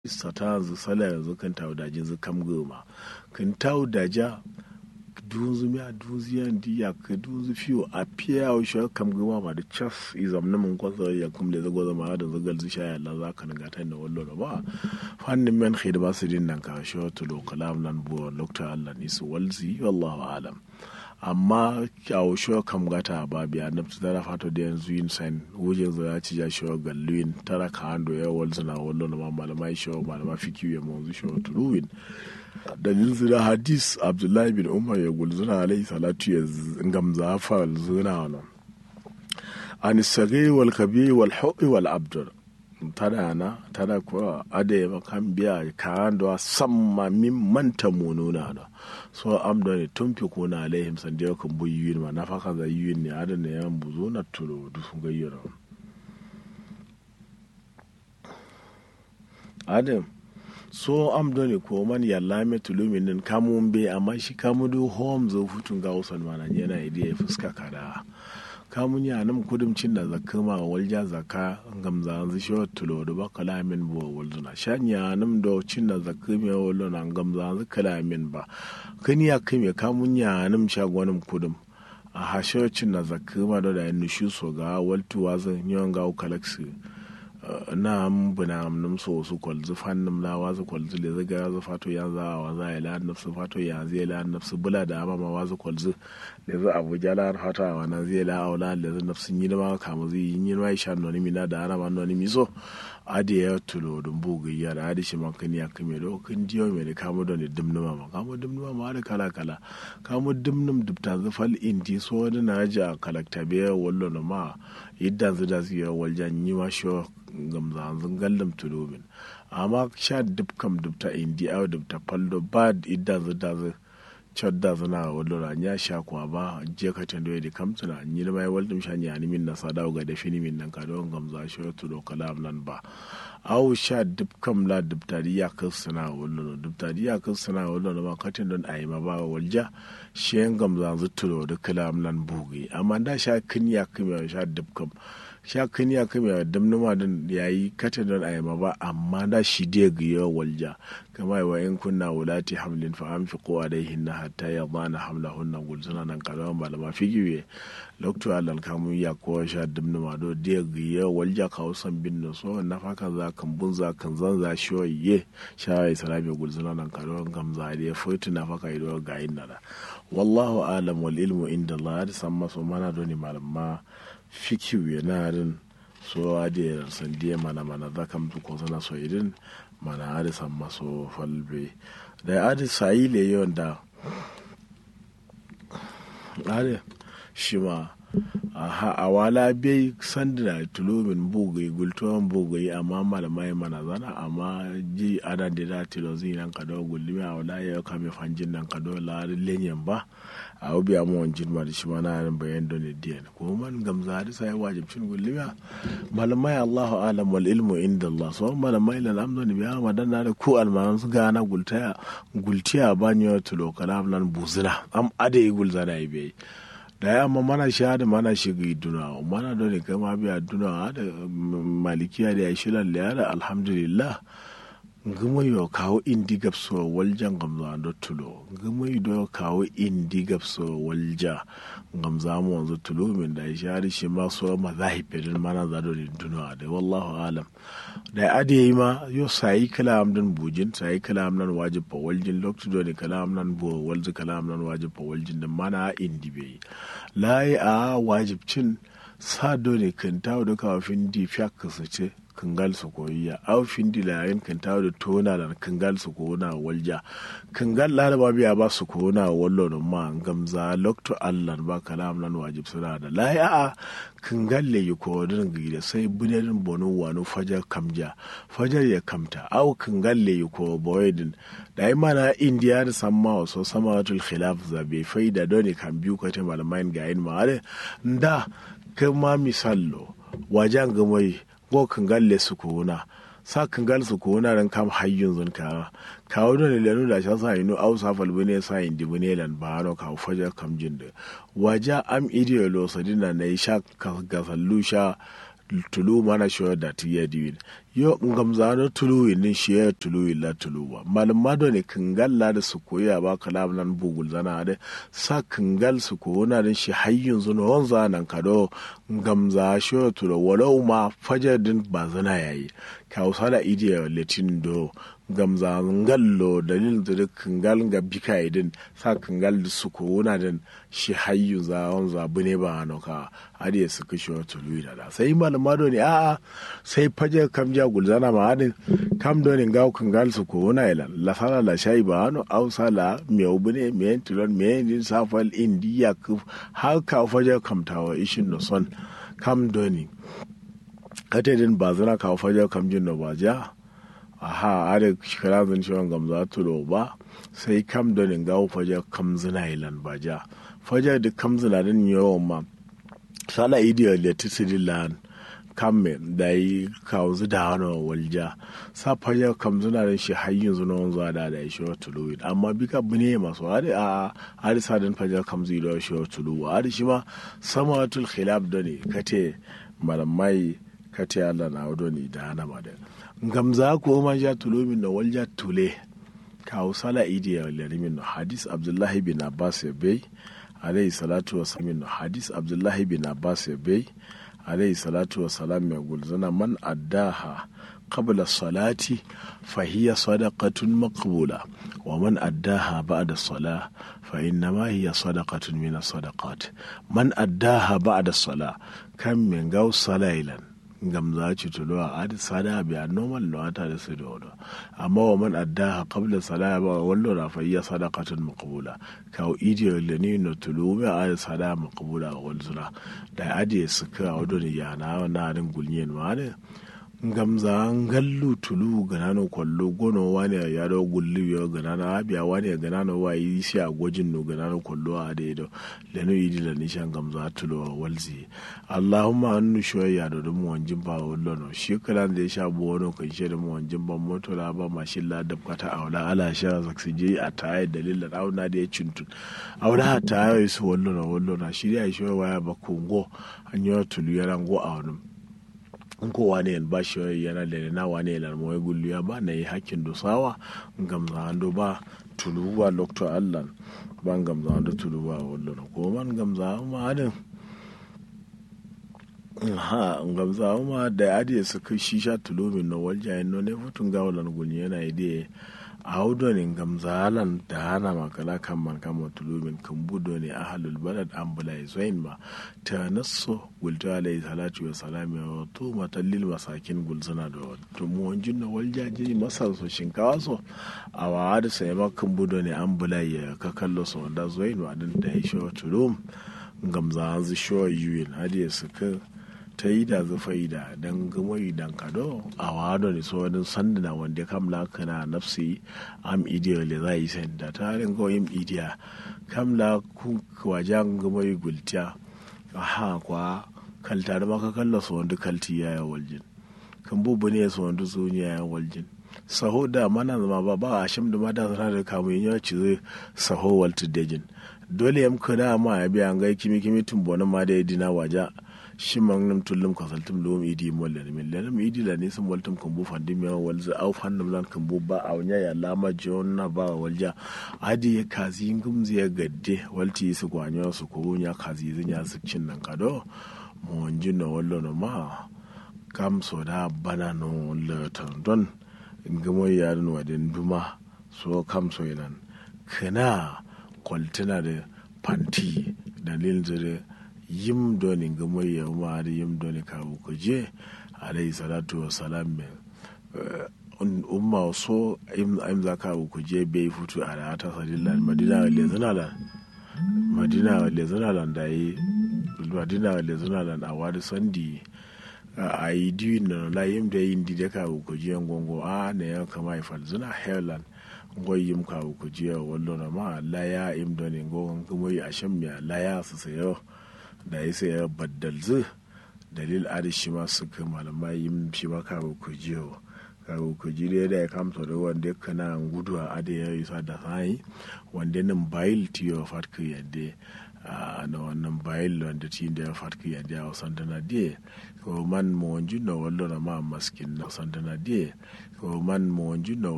sata yanzu sala yanzu kan tawo da jinzu kam goma kan tawo da ja dunzu miya dunzu yan diya ka dunzu fiyo a fiya wa shi kam goma ma da cas izam na mun kwasa ya kum da zago zama da zagal zu sha yalla za ka naga ta da wallo da ba fannin men khid ba su din nan ka shi to lo kalam nan bu lokta Allah ni su walzi wallahu alam amma kyawo shi kam gata ba biya na tara fato da yanzu yin san wujin za ci ja shi galluin tara ka hando ya walzu na wallo na malamai shi malamai fikiyu ya mu shi turuwin dalilin zira hadis abdullahi bin umar ya gulzuna alaihi salatu ya gamza fa zuna wani an sage wal kabi wal hu'i wal abdur tada na tada kuwa ada ya kan biya kayan da samma min manta mununa da so amda ne tun fi kuna alaihim san da kan bu yiyin ma na faka za yiyin ne ada ne yan buzo na tulo du sun gayyara adam so am doni ko man yalla me tulumin nin kamun be amma shi kamu do home zo futun ga usan mana yana idiya fuska kada kamun ya nam kudum cin da zakka ma walja zakka gamza an shi tulo do ba kalamin bo walzuna shanya nam do cin da zakka me wallo nan gamza an kalamin ba kani ya kai me kamun ya nam shagwanin kudum a hashe cin da zakka ma do da nushu so ga waltuwa zan yon ga kalaksi na buna num so su kwalzu fannin la wazu kwalzu le zaga za fato ya za wa za ya la nafsu fato ya zai la nafsu bula da ama ma wazu kwalzu le za abu jala fata wa na zai la aula le za nafsu yi ma kama zai yi ma sha noni mi na da ana ma noni mi so adi ya tulo dum bugu ya da adi shi man kan ya kame do kan diyo me da kamo don dimnuma ma kamo dimnuma ma da kala kala kamo dimnum dubta zafal indi so da na ja kalakta be wallo na ma yadda zu da su yi waljan yi ma shi gamzanzun gallam tulobin amma sha dub kam dubta indi aw dubta paldo ba idda zu da zu chodda zuna wallora nya sha kwa ba je ka tando da kamtuna ni mai waldum sha ni ani min na sada ga da fini min nan ka don gamza shi to do kalam nan ba aw sha dub kam la dubta ya kasana wallora dubta ya kasana wallora ma katin don ayi ma ba walja shen gamza zu to do kalam nan bugi amma da sha kin ya kuma sha dub kam sha kan ya kame dam numa din yayi kata don ayama ba amma da shi dai ga walja kama wa in kunna wulati hamlin fa anfiqu alaihinna hatta yadana hamlahunna gulzuna nan kalawan malama figiwe lokto alal kamu ya ko sha dam numa do dai ga walja ka usan bin no so na faka za kan bun za kan zan za shi ye sha ya salami gulzuna nan kalawan gamza dai foitu na faka ido ga inna wallahu alam wal ilmu inda Allah da san maso mana doni malama fikiu yenarin so adi sandiye mana mana zakam ko sana so idin mana adi samma so falbe da adi sayile yonda adi shima aha awala bai sandina tulumin bugai gultuwan bugai amma malamai mana zana amma ji ana da da tilo zai nan kado gulmi a wala ya kame fanjin nan kado la lenyen ba a obi a mawan jirma da shi ma na nan bayan don diyan ko man gamza da sai wajibcin gulmi malamai Allahu alam wal ilmu inda Allah so malamai lan amdo ni biya madan na da ku almanan su gana gultaya gultiya banyo tulo kalam nan buzina am ade gulzana ibe da ya amma mana sha da mana shiga duna mana da ne kama biya duna da malikiya da ya shilan da da alhamdulillah gama yi kawo indi gapso waljan gamza da tulo gama yi da kawo indi gapso walja gamza mu wanzu tulo min da ya shari shi ma so ma zahifirin mana za da duna da wallahu alam da ya ade yi ma yo sayi kalam nan bujin sayi kalam nan wajib fa waljin lokacin da ne kalam nan bu walzu kalam nan wajib fa waljin da mana indi bai layi a wajibcin sa dole kan tawo da kafin di fiyak ce kangal su koyiya au fin di layin kan tawo da tona da kangal su kona walja kangal la ba biya ba su kona wallo da ma gamza lokto allah ba kalam nan wajib suna da layi a kangal le yi ko din gida sai bunerin bonu wani fajar kamja fajar ya kamta au kangal le yi ko boydin da yi mana indiya da samma wasu samawatul khilaf zabe faida doni kan biyu ko ta malamai ga yin ma'are da kuma misallo wajen gamai go kangal le su kona sa kangal su kona ran kam hayyun zun ka kawo da lenu da sha sa inu au sa falbu ne sa indi bune lan ba no ka faja kam jinde waja am ideolo sadina na sha ka ga fallu sha tulu mana shoya da tiya diwin yo ngamza no tulu ni shi ya tulu illa tulu ba malum mado ne kangal la da su koya ba kalam nan bugul zana da sa kangal su ko na da shi hayyun zuno wanza nan kado ngamza shi ya tulu walau ma fajar din ba zana yayi ka usala idiya letin do gamza ngallo dalil da kangal ga bika idin sa kangal da su ko na din shi hayyu za wanza bune ba no ka hadi su kishi wa tulu da sai malum mado ne a'a sai fajar kam ja gulzana ma hadin kam do ne gaw kangal su ko na ila la sala la shay ba no aw sala me ubune me tilon me din safal indiya ku har ka fajar kam tawa ishin no son kam do ni kate din bazana ka fajar kam jin no ba ja aha are shikara zan shi gamza tulo ba sai kam do ne gaw fajar kam zina ilan ba ja fajar da kam zina din yawan ma sala idiya le tisidilan kamme da yi kawo da wani walja sa fajar kam zuna da shi har yanzu na wanzu da da shi wa tulu amma bika bune masu hadi a hadi sadin fajar kam zai da shi wa tulu hadi shi ma sama tul khilaf da ne kate malamai kate Allah na wado ne da hana ma da gamza ko ma ja tulu min da walja tule kawo sala idi ya larimin hadis abdullahi bin abbas ya bai alayhi salatu wa salam hadis abdullahi bin abbas ya bai alayhi salatu wa salam mai gulzana man addaha qabla salati fahiya sadaqatun maqbula wa man addaha ba'da salah fa innama hiya sadaqatun min sadaqat man addaha ba'da salah kan min gaw salailan ngam za ci tulo a adi sada biya normal no ata da su da amma wa man addaha qabla salah ba wallo ra fa hiya sadaqatun maqbula ka idiyo le ni no tulo me adi sada maqbula wal zura da adi suka wado ni ya na na rin gulnyen ma ne ngam za ngallu tulu ganano kwallo gono wani ya do gulli yo ganano abiya wani ya ganano wa yi shi a gwajin no ganano kwallo a da do leno yi dila nishan ngam za tulo walzi allahumma annu shoya da dum wanjin ba wallo no shi kala da ya sha bo wono kan shi da mu wanjin ban moto la ba mashin la da kata awla ala sha zaksi je a tayi dalilan auna da ya cintun awla ta yi su wallo no wallo na shi ya shi waya ba kongo an yi tulu yana go a wani in ko wane yan bashi yana da na wane yan mo gullu ya ba na yi hakkin dusawa ngam za ando ba tulu ba lokto allah ba ngam za ando tulu ba wallo ko man ngam za ma adin ha ngam za ma da adi su kai shisha tulu min no walja en no ne futun ga wallan gulni yana ide a haudo ne ngam zalan da hana makala kan man kama tulumin kan budo ne ahalul balad an bula zoin ma ta nasso gulta alayhi salatu wa salami wa to matallil masakin gulzana da to mu wanjin na waljaji masar so shinkawa so a wa da sai ma kan budo ne an bula ya ka kallo so da zoin wa din da ya shi tulum ngam za an zu sho yuyin hadi su ka ta yi da zufa yi da don gama yi dan kado a wado ne so wani sandana wanda kam la kana nafsi am idiya le za yi sen da ta rin ko yin idiya kam la ku wajen gama yi gultiya aha kwa kalta da maka kalla so wanda kalti ya yi waljin kan bubu ne so wanda zuni ya yi waljin saho da mana zama ba ba a shim da mata sana da kamun yin yaci zai saho walta dejin dole yam kada ma ya biya ga kimi kimi tumbonin ma da ya dina waja shi man nam tullum ka saltum lum idi molle min lenam idi la nisam waltum kan bu fandi mi walza au fannam lan kan bu ba a nya ya lama jonna ba walja adi ya kazi ngum ziya gadde walti su gwanyo su ko nya kazi zinya su cin nan kado mo no wallo no ma kam so da bana no letan don ngamo yarin wadin duma so kam so yanan kana kwaltina da fanti dalilin zire yim doni gamo ya ma da yim doni ka ku je alayhi salatu wa salam me umma so im za ka ku je bai futu a da ta sadillan madina le zanalan madina le zanalan da yi madina le zanalan a wadi sandi a yi diwi na la yim da yin di da ka ku je ngongo a ne ya kama ifal zuna helan ngoy yim ka ku je wallo na ma la ya im doni ngongo gamo yi asham ya la ya su sayo da ya sai ya baddalzu dalil adishi ma suka malamai yin shi ma kawo ku jiyo kawo ku jiyo da ya kamta da wanda kana gudu a ade ya yi sa da sai wanda nan bayil tiyo fatka yadda na wannan bayan wanda ci da ya farki ya ja wasan dana die ko man mo wanju na wallo na ma maskin na wasan dana die ko man mo wanju na